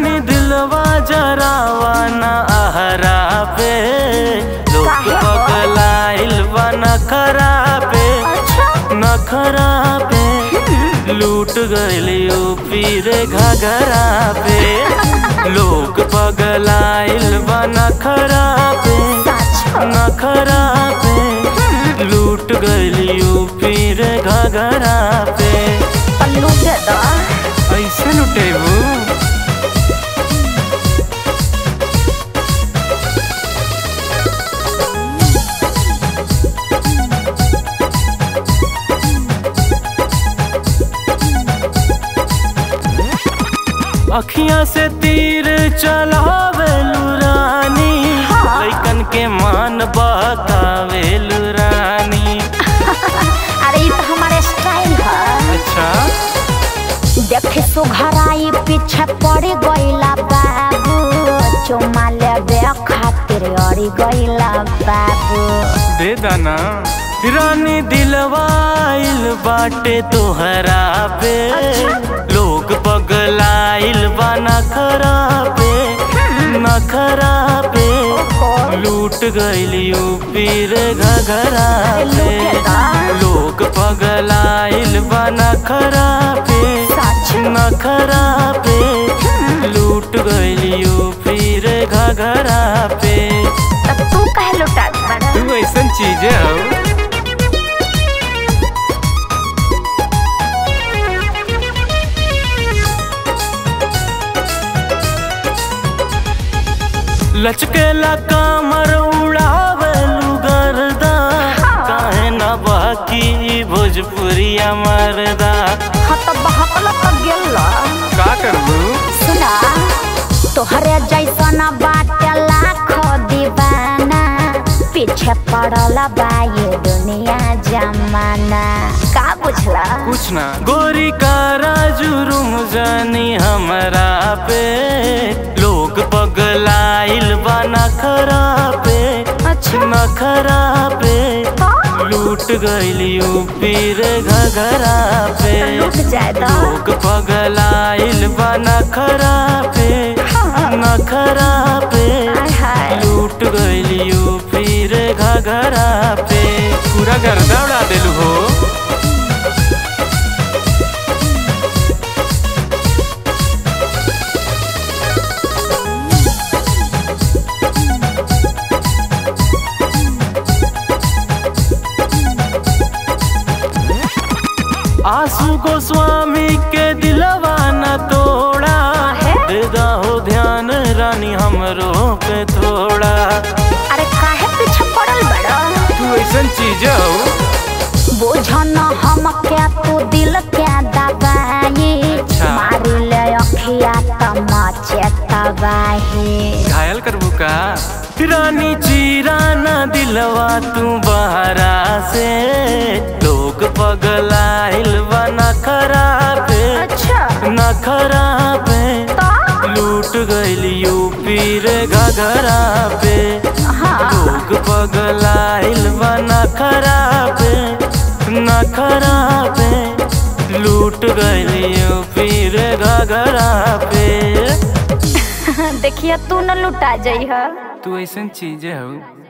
रानी दिलवा जरावा ना आहरा पे लोग काहे हो? पगलाइल बा नखरा पे अच्छा नखरा पे लूट गइली यूपी रे घघरा पे लोग पगलाइल बा नखरा पे सच नखरा पे लूट गइली यूपी रे घघरा पे पल्लू दे दो ऐसे लुटेबू अखियां से तीर चलावेलू रानी हाँ। लइकन के मान बहकावेलू रानी अरे ये तो हमारे स्टाइल है अच्छा देखे सुघराई पीछे पड़ गईला बाबू चुमा लेबे खातिर अड़ी गईला बाबू दे दाना रानी दिलवाइल बाटे तोहरा पे लोग पगलाइल बा नखरा पे नखरा पे लूट गइल यूपी रे घघरा पे लोग पगलाइल बा नखरा पे सच नखरा पे लूट गइल यूपी रे घघरा पे तब तू कहे लुटा बड़ा तू ऐसन चीज हो लचकेला कामर उड़ावेलू गर्दा काहे ना बाकी भोजपुरिया मरदा हाँ तो बहकल तो गेल का करबू सुना तोहरे जैसन बाटे लाख दीवाना पीछे पड़ल बा ये दुनिया जमाना का बुझला कुछ ना गोरी कारा जुरुम जानी हमरा पे लोग पगलाइल बा नखरा पे अच्छा नखरा पे तो लूट गइल यूपी रे घघरा पे लूट जाए तो लोग पगलाइल बा नखरा पे नखरा पे हाय हाय लूट गइल यूपी रे घघरा पे पूरा गर्दा उड़ा देलू हो आंसू गोस्वामी के दिलवा न तोड़ा है? दे हो ध्यान रानी हमरो पे थोड़ा अरे काहे पीछे पड़ल बड़ा तू ऐसन चीज हो बुझन हम क्या तू दिल क्या दबाई अच्छा। मारी ले अखिया तमाचे तबाही घायल करबू का रानी चीरा न दिलवा तू बहरा से लोग पगलाइल बा नखरा पे अच्छा नखरा पे तो लूट गइल यूपी रे घघरा पे हाँ लोग पगलाइल बा नखरा पे नखरा पे लूट गइल यूपी रे घघरा पे देखिए तू न लुटा जाइ तू ऐसन चीज हो